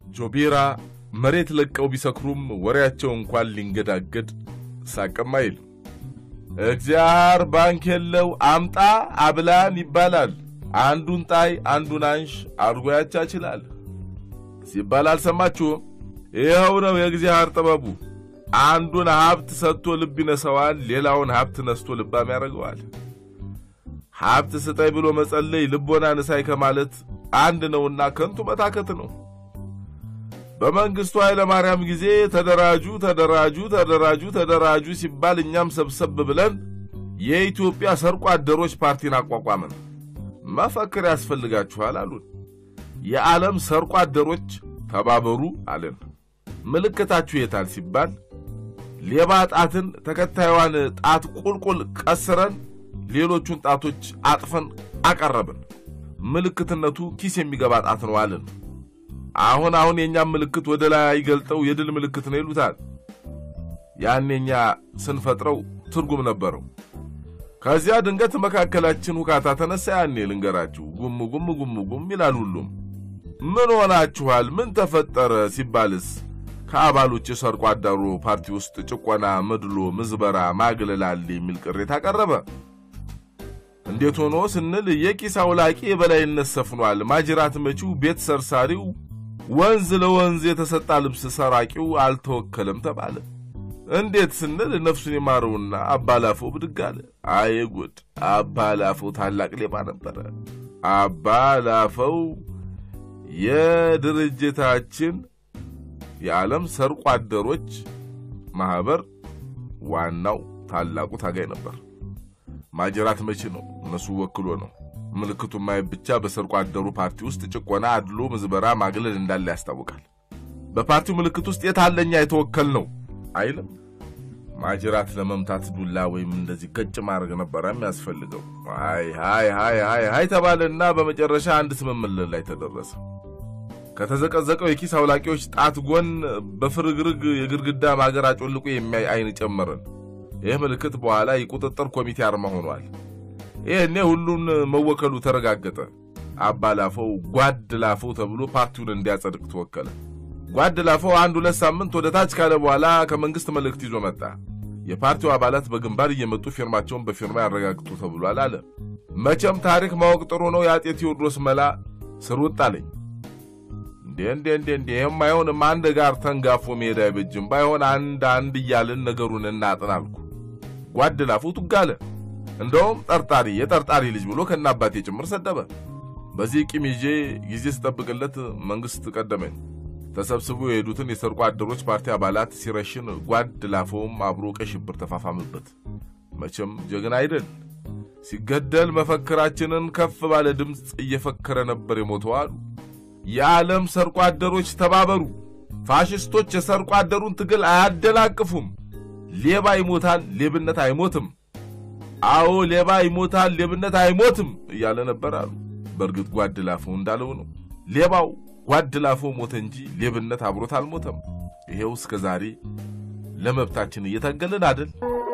ጆቢራ መሬት ለቀው ቢሰክሩም ወሬያቸው እንኳን ሊንገዳገድ ሳቅም አይል። እግዚአብሔር ባንክ የለው አምጣ አብላን ይባላል። አንዱን ጣይ አንዱን አንሽ አድርጎ ያቻችላል ሲባል አልሰማችሁም? ይኸው ነው የእግዚአብሔር ጥበቡ። አንዱን ሀብት ሰጥቶ ልብ ይነሰዋል፣ ሌላውን ሀብት ነስቶ ልባም ያደርገዋል። ሀብት ስጠይ ብሎ መጸለይ ልቦና ንሳይ ከማለት አንድ ነውና ከንቱ መታከት ነው። በመንግስቱ ኃይለ ማርያም ጊዜ ተደራጁ ተደራጁ ተደራጁ ተደራጁ ሲባል እኛም ሰብሰብ ብለን የኢትዮጵያ ሰርቆ አደሮች ፓርቲን አቋቋምን። መፈክር ያስፈልጋችኋል አሉን። የዓለም ሰርቆ አደሮች ተባበሩ አለን። ምልክታችሁ የታል ሲባል ሌባ ጣትን ተከታዩዋን ጣት ቁልቁል ቀስረን ሌሎቹን ጣቶች አጥፈን አቀረብን። ምልክትነቱ ኪስ የሚገባ ጣት ነው አለን። አሁን አሁን የእኛም ምልክት ወደ ላይ ገልጠው የድል ምልክት ነው ይሉታል። ያን የኛ ስንፈጥረው ትርጉም ነበረው። ከዚያ ድንገት መካከላችን ሁካታ ተነሳ። ያኔ ልንገራችሁ፣ ጉም ጉም ጉም ጉም ይላል ሁሉም። ምን ሆናችኋል? ምን ተፈጠረ ሲባልስ ከአባሎች የሰርቆ አዳሩ ፓርቲ ውስጥ ጭቆና፣ መድሎ፣ ምዝበራ፣ ማግለል አለ የሚል ቅሬታ ቀረበ። እንዴት ሆኖ ስንል የኪስ አውላቂ የበላይነት ሰፍኗል፣ ማጅራት መቺው፣ ቤት ሰርሳሪው፣ ወንዝ ለወንዝ የተሰጣ ልብስ ሰራቂው አልተወከለም ተባለ። እንዴት ስንል ነፍሱን የማረውና አባላፈው ብድግ አለ። አይ ጉድ! አባላፈው ታላቅ ሌባ ነበረ። አባላፈው የድርጅታችን የዓለም ሰርቆ አደሮች ማህበር ዋናው ታላቁ ታጋይ ነበር። ማጀራት መቺ ነው፣ እነሱ ወክሎ ነው። ምልክቱ ማየት ብቻ በሰርቆ አደሩ ፓርቲ ውስጥ ጭቆና፣ አድሎ፣ ምዝበራ፣ ማግለል እንዳለ ያስታውቃል። በፓርቲው ምልክት ውስጥ የታለኛ የተወከል ነው አይልም። ማጅራት ለመምታት ዱላ ወይም እንደዚህ ገጭ ማድረግ ነበረ የሚያስፈልገው። አይ ሃይ ሃይ ሃይ ሃይ ተባለና በመጨረሻ አንድ ስምምነት ላይ ተደረሰ። ከተዘቀዘቀው የኪስ አውላቂዎች ጣት ጎን በፍርግርግ የግድግዳ ማገር አጮልቆ የሚያይ አይን ጨመርን። ይህ ምልክት በኋላ የቁጥጥር ኮሚቴ አርማ ሆኗል። ይህኔ ሁሉን መወከሉ ተረጋገጠ። አባላፈው ጓድ ላፈው ተብሎ ፓርቲውን እንዲያጸድቅ ተወከለ። ጓድ ላፈው አንድ ሁለት ሳምንት ወደ ታች ካለ በኋላ ከመንግስት መልእክት ይዞ መጣ። የፓርቲው አባላት በግንባር እየመጡ ፊርማቸውን በፊርማ ያረጋግጡ ተብሏል አለ። መቼም ታሪክ ማወቅ ጥሩ ነው። የአጤ ቴዎድሮስ መላ ስር ውጥ አለኝ። እንዴ እንዴ እንዴ እንዴ ይህም አይሆንም። አንድ ጋር ተንጋፎ መሄድ አይበጅም። ባይሆን አንድ አንድ እያልን ነገሩን እናጥን አልኩ። ጓድ ላፈው ቱጋለ። እንደውም ጠርጣሪ የጠርጣሪ ልጅ ብሎ ከነ አባቴ ጭምር ሰደበ። በዚህ ቂም ይዤ ጊዜ ስጠብቅለት መንግስት ቀደመኝ። ተሰብስቦ የሄዱትን የሰርቆ አደሮች ፓርቲ አባላት ሲረሽን ጓድ ላፈውም አብሮ ቀይ ሽብር ተፋፋምበት። መቼም ጀግና አይደል? ሲገደል መፈክራችንን ከፍ ባለ ድምፅ እየፈከረ ነበር የሞተው አሉ። የዓለም ሰርቆ አደሮች ተባበሩ፣ ፋሽስቶች የሰርቆ አደሩን ትግል አያደናቅፉም። ሌባ ይሞታል፣ ሌብነት አይሞትም። አዎ ሌባ ይሞታል፣ ሌብነት አይሞትም እያለ ነበር አሉ። በእርግጥ ጓድ ላፈው እንዳለው ነው። ሌባው ጓድ ላፈው ሞተ እንጂ ሌብነት አብሮት አልሞተም። ይሄው እስከ ዛሬ ለመብታችን እየታገልን አደል።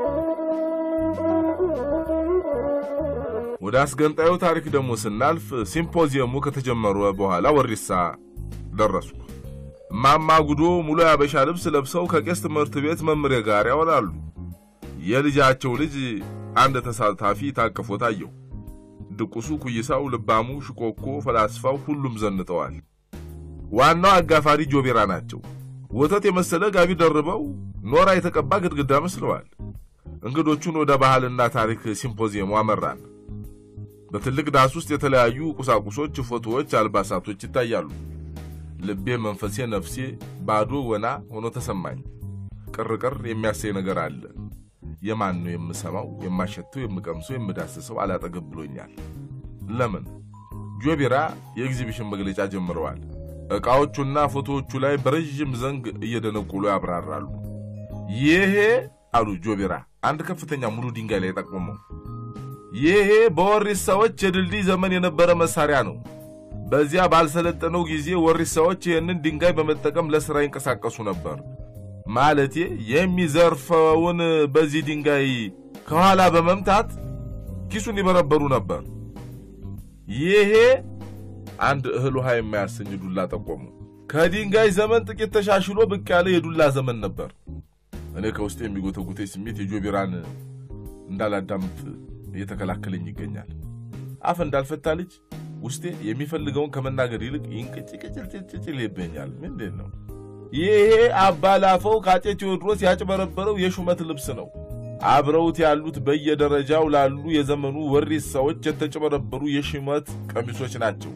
ወደ አስገንጣዩ ታሪክ ደግሞ ስናልፍ ሲምፖዚየሙ ከተጀመረ በኋላ ወሪሳ ደረስኩ። እማማ ጉዶ ሙሉ ያበሻ ልብስ ለብሰው ከቄስ ትምህርት ቤት መምሬ ጋር ያወራሉ። የልጃቸው ልጅ አንድ ተሳታፊ ታቅፎ ታየው። ድቁሱ፣ ኩይሳው፣ ልባሙ፣ ሽኮኮ፣ ፈላስፋው ሁሉም ዘንጠዋል። ዋናው አጋፋሪ ጆቤራ ናቸው። ወተት የመሰለ ጋቢ ደርበው ኖራ የተቀባ ግድግዳ መስለዋል። እንግዶቹን ወደ ባህልና ታሪክ ሲምፖዚየሙ አመራን። በትልቅ ዳስ ውስጥ የተለያዩ ቁሳቁሶች፣ ፎቶዎች፣ አልባሳቶች ይታያሉ። ልቤ፣ መንፈሴ፣ ነፍሴ ባዶ ወና ሆኖ ተሰማኝ። ቅርቅር የሚያሰኝ ነገር አለ። የማን ነው የምሰማው? የማሸተው፣ የምቀምሰው፣ የምዳስሰው አላጠገብ ብሎኛል። ለምን? ጆቢራ የኤግዚቢሽን መግለጫ ጀምረዋል። ዕቃዎቹና ፎቶዎቹ ላይ በረዥም ዘንግ እየደነቁሉ ያብራራሉ። ይሄ አሉ ጆቢራ አንድ ከፍተኛ ሙሉ ድንጋይ ላይ ጠቁመው፣ ይሄ በወሪሳዎች የድልድይ ዘመን የነበረ መሳሪያ ነው። በዚያ ባልሰለጠነው ጊዜ ወሪሳዎች ይህንን ድንጋይ በመጠቀም ለሥራ ይንቀሳቀሱ ነበር። ማለቴ የሚዘርፈውን በዚህ ድንጋይ ከኋላ በመምታት ኪሱን ይበረበሩ ነበር። ይሄ አንድ እህል ውሃ የማያሰኝ ዱላ ጠቆሙ። ከድንጋይ ዘመን ጥቂት ተሻሽሎ ብቅ ያለ የዱላ ዘመን ነበር። እኔ ከውስጥ የሚጎተጉተኝ ስሜት የጆቢራን እንዳላዳምጥ እየተከላከለኝ ይገኛል። አፍ እንዳልፈታ ልጅ ውስጤ የሚፈልገውን ከመናገር ይልቅ ይንቅጭቅጭልጭልጭል ይበኛል። ምንድን ነው ይሄ? አባላፈው ከአፄ ቴዎድሮስ ያጭበረበረው የሹመት ልብስ ነው። አብረውት ያሉት በየደረጃው ላሉ የዘመኑ ወሪሳዎች የተጨበረበሩ የሹመት ቀሚሶች ናቸው።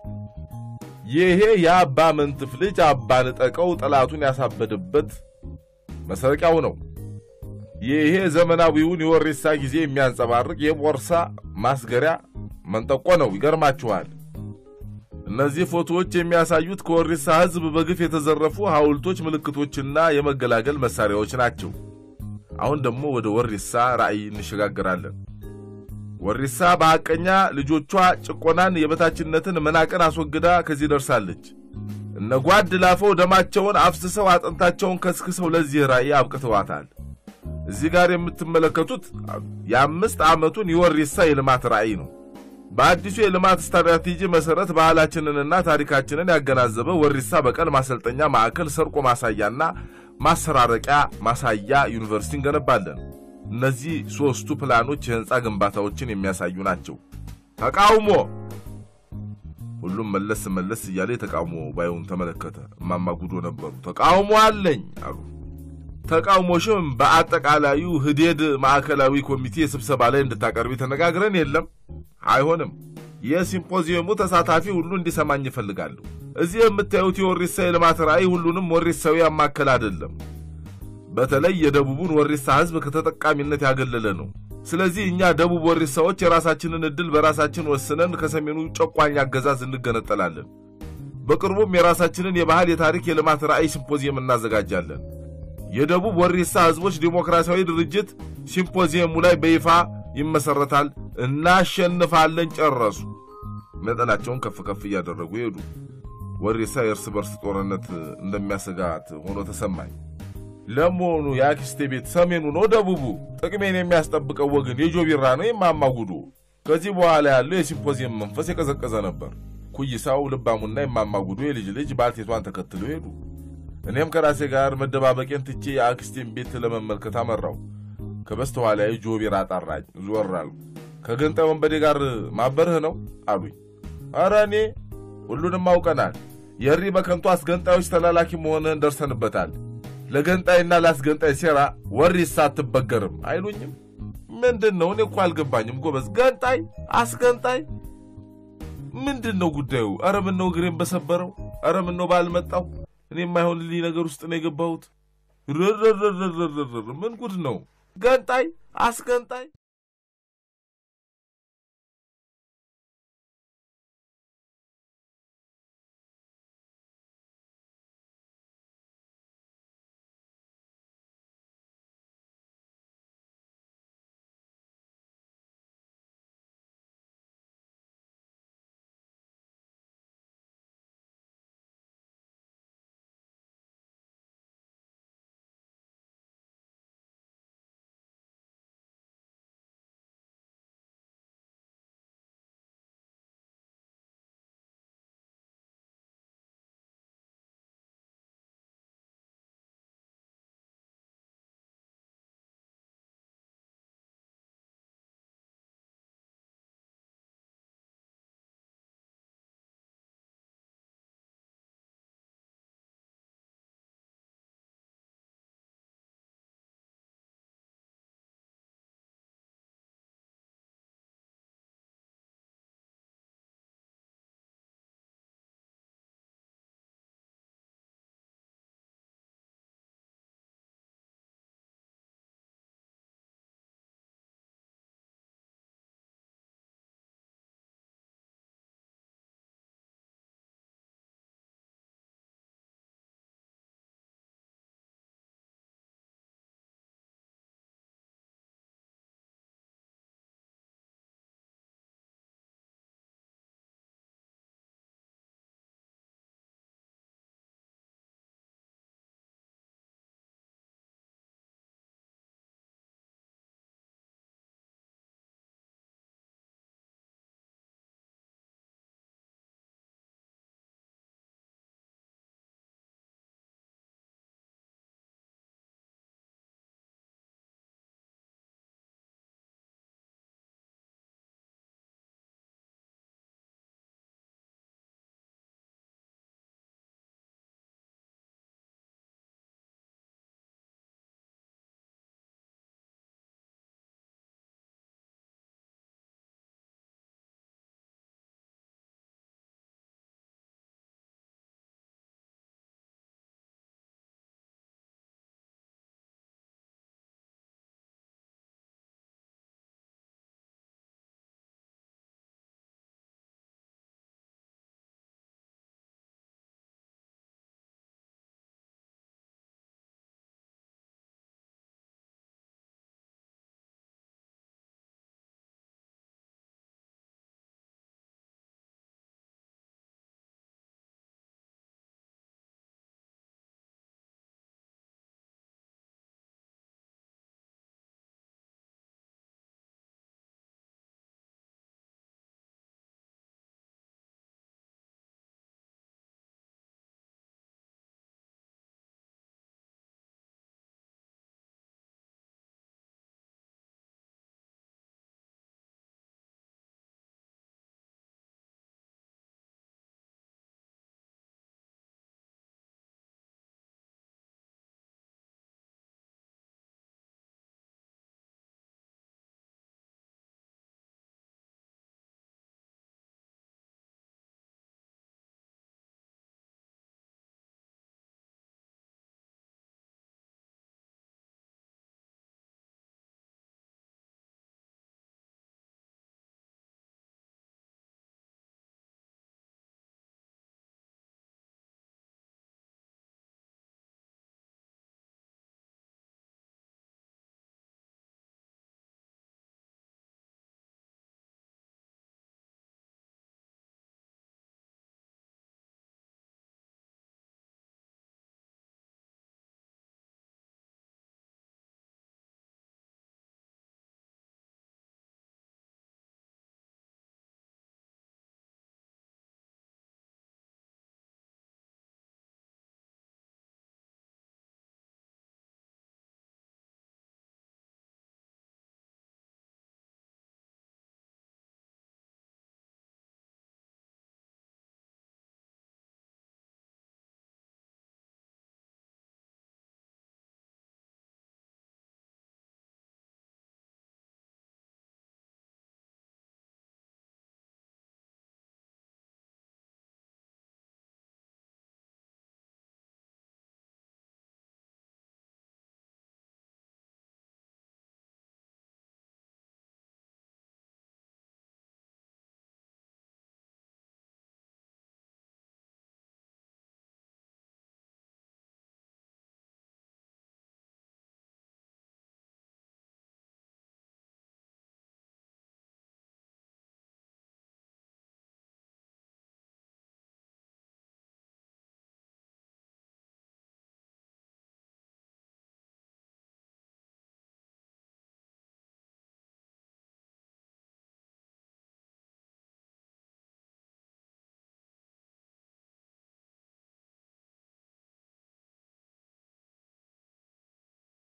ይሄ የአባ መንትፍ ልጅ አባ ንጠቀው ጠላቱን ያሳበደበት መሰረቂያው ነው። ይሄ ዘመናዊውን የወሪሳ ጊዜ የሚያንጸባርቅ የቦርሳ ማስገሪያ መንጠቆ ነው። ይገርማችኋል። እነዚህ ፎቶዎች የሚያሳዩት ከወሪሳ ሕዝብ በግፍ የተዘረፉ ሐውልቶች፣ ምልክቶችና የመገላገል መሳሪያዎች ናቸው። አሁን ደግሞ ወደ ወሪሳ ራዕይ እንሸጋግራለን። ወሪሳ በሐቀኛ ልጆቿ ጭቆናን፣ የበታችነትን፣ መናቅን አስወግዳ ከዚህ ደርሳለች። እነ ጓድ ላፈው ደማቸውን አፍስሰው አጥንታቸውን ከስክሰው ለዚህ ራዕይ አብቅተዋታል። እዚህ ጋር የምትመለከቱት የአምስት ዓመቱን የወሪሳ የልማት ራዕይ ነው። በአዲሱ የልማት ስትራቴጂ መሠረት ባህላችንንና ታሪካችንን ያገናዘበ ወሪሳ በቀል ማሰልጠኛ ማዕከል፣ ሰርቆ ማሳያና ማሰራረቂያ ማሳያ ዩኒቨርሲቲ እንገነባለን። እነዚህ ሦስቱ ፕላኖች የሕንፃ ግንባታዎችን የሚያሳዩ ናቸው። ተቃውሞ! ሁሉም መለስ መለስ እያለ የተቃውሞ ባዩን ተመለከተ። እማማ ጉዶ ነበሩ። ተቃውሞ አለኝ አሉ። ተቃውሞሽም በአጠቃላዩ ህዴድ ማዕከላዊ ኮሚቴ ስብሰባ ላይ እንድታቀርቢ ተነጋግረን የለም? አይሆንም። የሲምፖዚየሙ ተሳታፊ ሁሉ እንዲሰማኝ ይፈልጋሉ። እዚህ የምታዩት የወሪሳ የልማት ራዕይ ሁሉንም ወሪሳዊ ያማከል አይደለም። በተለይ የደቡቡን ወሪሳ ህዝብ ከተጠቃሚነት ያገለለ ነው። ስለዚህ እኛ ደቡብ ወሪሳዎች የራሳችንን ዕድል በራሳችን ወስነን ከሰሜኑ ጨቋኝ አገዛዝ እንገነጠላለን። በቅርቡም የራሳችንን የባህል፣ የታሪክ፣ የልማት ራዕይ ሲምፖዚየም እናዘጋጃለን። የደቡብ ወሪሳ ህዝቦች ዲሞክራሲያዊ ድርጅት ሲምፖዚየሙ ላይ በይፋ ይመሰረታል። እናሸንፋለን። ጨረሱ። ነጠላቸውን ከፍ ከፍ እያደረጉ ሄዱ። ወሪሳ የእርስ በርስ ጦርነት እንደሚያሰጋት ሆኖ ተሰማኝ። ለመሆኑ የአክስቴ ቤት ሰሜኑ ነው ደቡቡ? ጥቅሜን የሚያስጠብቀው ወገን የጆቢራ ነው የማማ ጉዶ? ከዚህ በኋላ ያለው የሲምፖዚየም መንፈስ የቀዘቀዘ ነበር። ኩይሳው፣ ልባሙና የማማ ጉዶ የልጅ ልጅ ባልቴቷን ተከትለው ሄዱ። እኔም ከራሴ ጋር መደባበቄን ትቼ የአክስቴን ቤት ለመመልከት አመራው። ከበስተኋላዬ ጆቢራ ጠራኝ። ዞር አልኩ። ከገንጣይ ወንበዴ ጋር ማበርህ ነው አሉኝ። ኧረ እኔ ሁሉንም አውቀናል። የሪ በከንቱ አስገንጣዮች ተላላኪ መሆንህን ደርሰንበታል። ለገንጣይና ለአስገንጣይ ሴራ ወሪሳ አትበገርም አይሉኝም? ምንድን ነው? እኔ እኮ አልገባኝም ጎበዝ። ገንጣይ አስገንጣይ ምንድን ነው ጉዳዩ? ኧረ ምነው እግሬን በሰበረው። ኧረ ምነው ባልመጣው። እኔ የማይሆንልኝ ነገር ውስጥ ነው የገባሁት። ርርርርርርር ምን ጉድ ነው? ገንጣይ አስገንጣይ